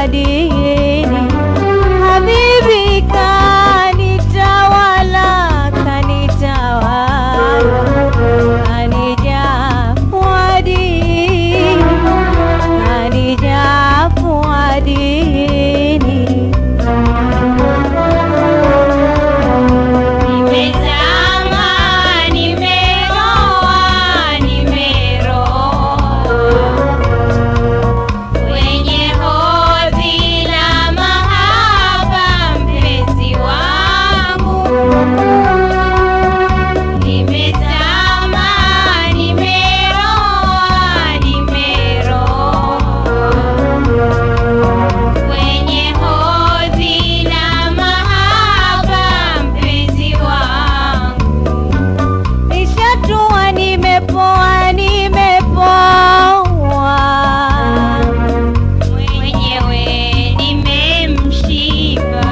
wadini habibi kanitawala kanitawala kanija wadini kanija wadini Nimezama, nimeroa, nimeroa kwenye hodhi la mahaba, mpenzi wangu. Nimezama, nimeroa, nimeroa kwenye hodhi la mahaba, mpenzi wangu. nishatua nimepoa nimepoa mwenyewe nimemshiba,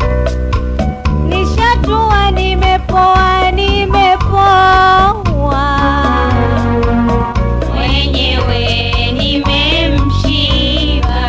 nishatua nimepoa nimepoa mwenyewe nimemshiba.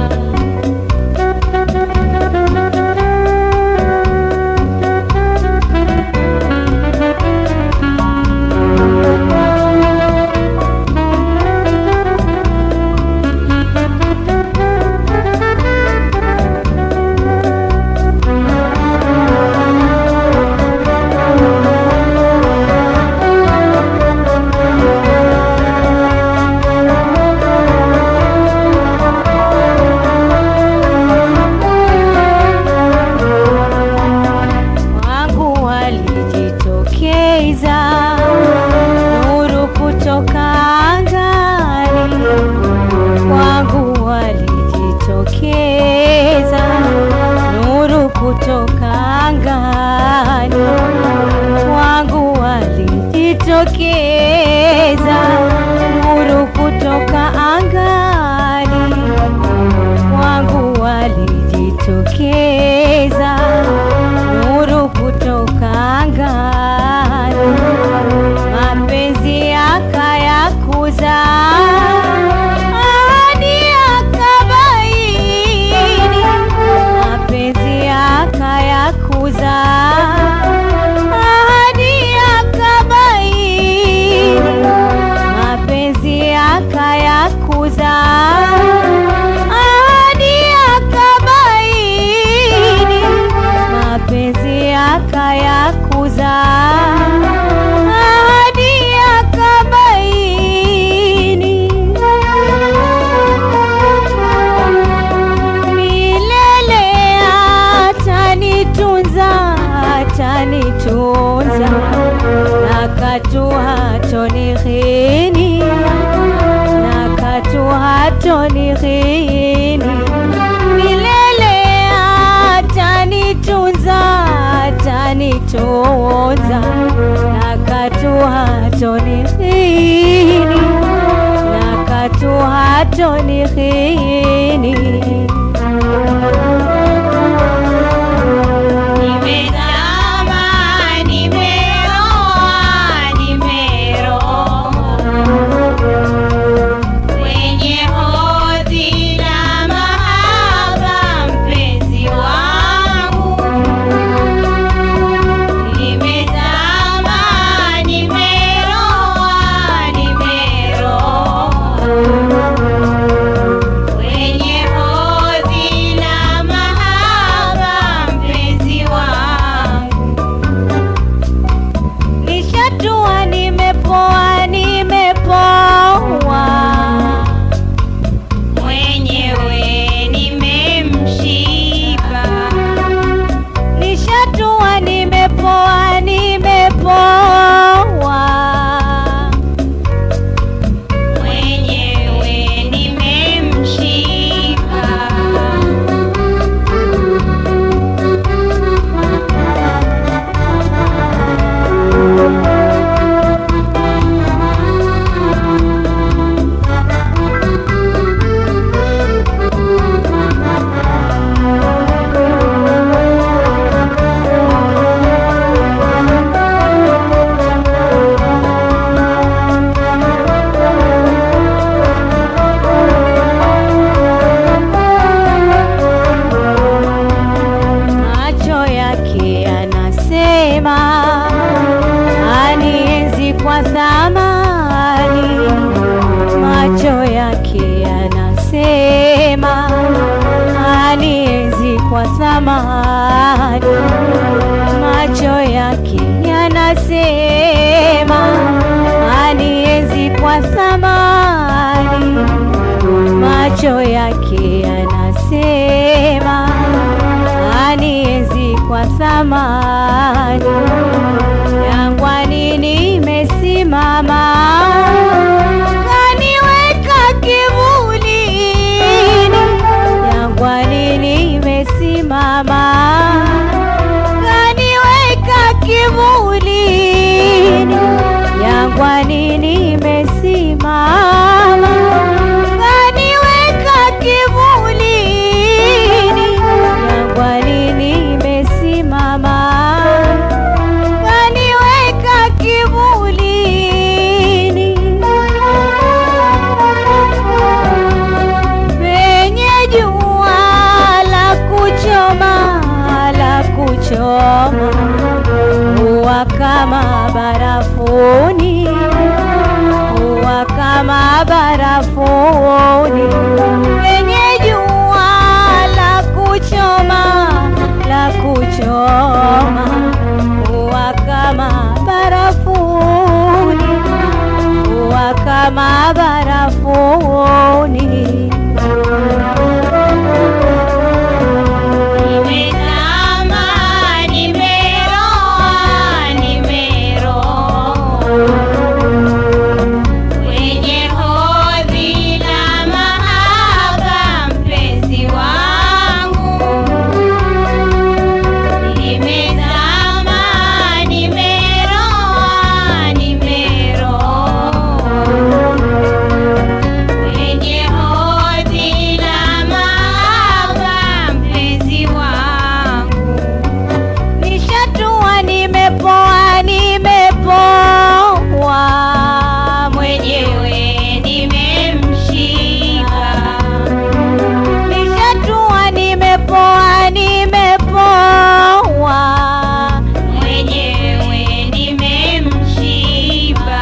wangu walijitokeza nuru kutoka angani wangu walijitokeza nuru kutoka angani wangu walijitokeza nuru kutoka angani wangu walijitokeza nuru kutoka angani, mapenzi yakayakuza ahadi yakabaini, mapenzi yakayakuza ahadi yakabaini, mapenzi yakayakuza ahadi yakabaini, mapenzi yakayakuza ahadi yakabaini, milele atanitunza atanitunza nakatu hatonihini nakatu hatonihini milele atanitunza atanitunza nakatu hatonihini nakatu hatonihini Nimezama, nimeroa, nimeroa kwenye hodhi la mahaba, mpenzi wangu. Nimezama, nimeroa, nimeroa anasema anienzi kwa thamani, macho yake anasema anienzi kwa thamani. Jangwani nimesimama, kaniweka kivulini. Jangwani nimesimama, kaniweka kivulini. Jangwani nimesimama, kaniweka kivulini. Jangwani nimesimama, kaniweka kivulini. Penye jua la kuchoma la kuchoma huwa kama barafuni, huwa kama barafuni. Penye jua la kuchoma la kuchoma huwa kama barafuni, huwa kama barafuni. Nimezama, nimeroa, nimeroa kwenye hodhi la mahaba, mpenzi wangu. Nimezama, nimeroa, nimeroa kwenye hodhi la mahaba, mpenzi wangu. Nishatua, nimepoa, nimepoa Mwenyewe nimemshika, Nishatua, nimepoa, nimepoa mwenyewe nimemshiba.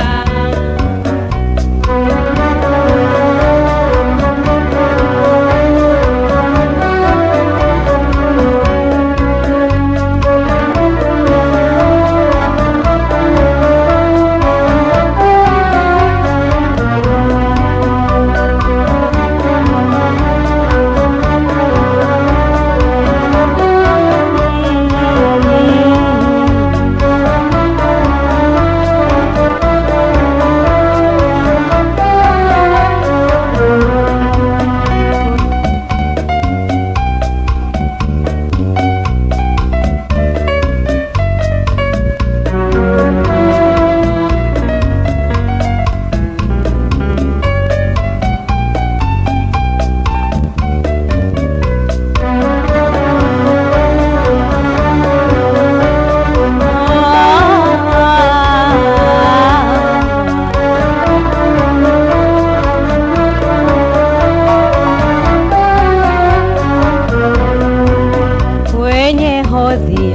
kwenye hodhi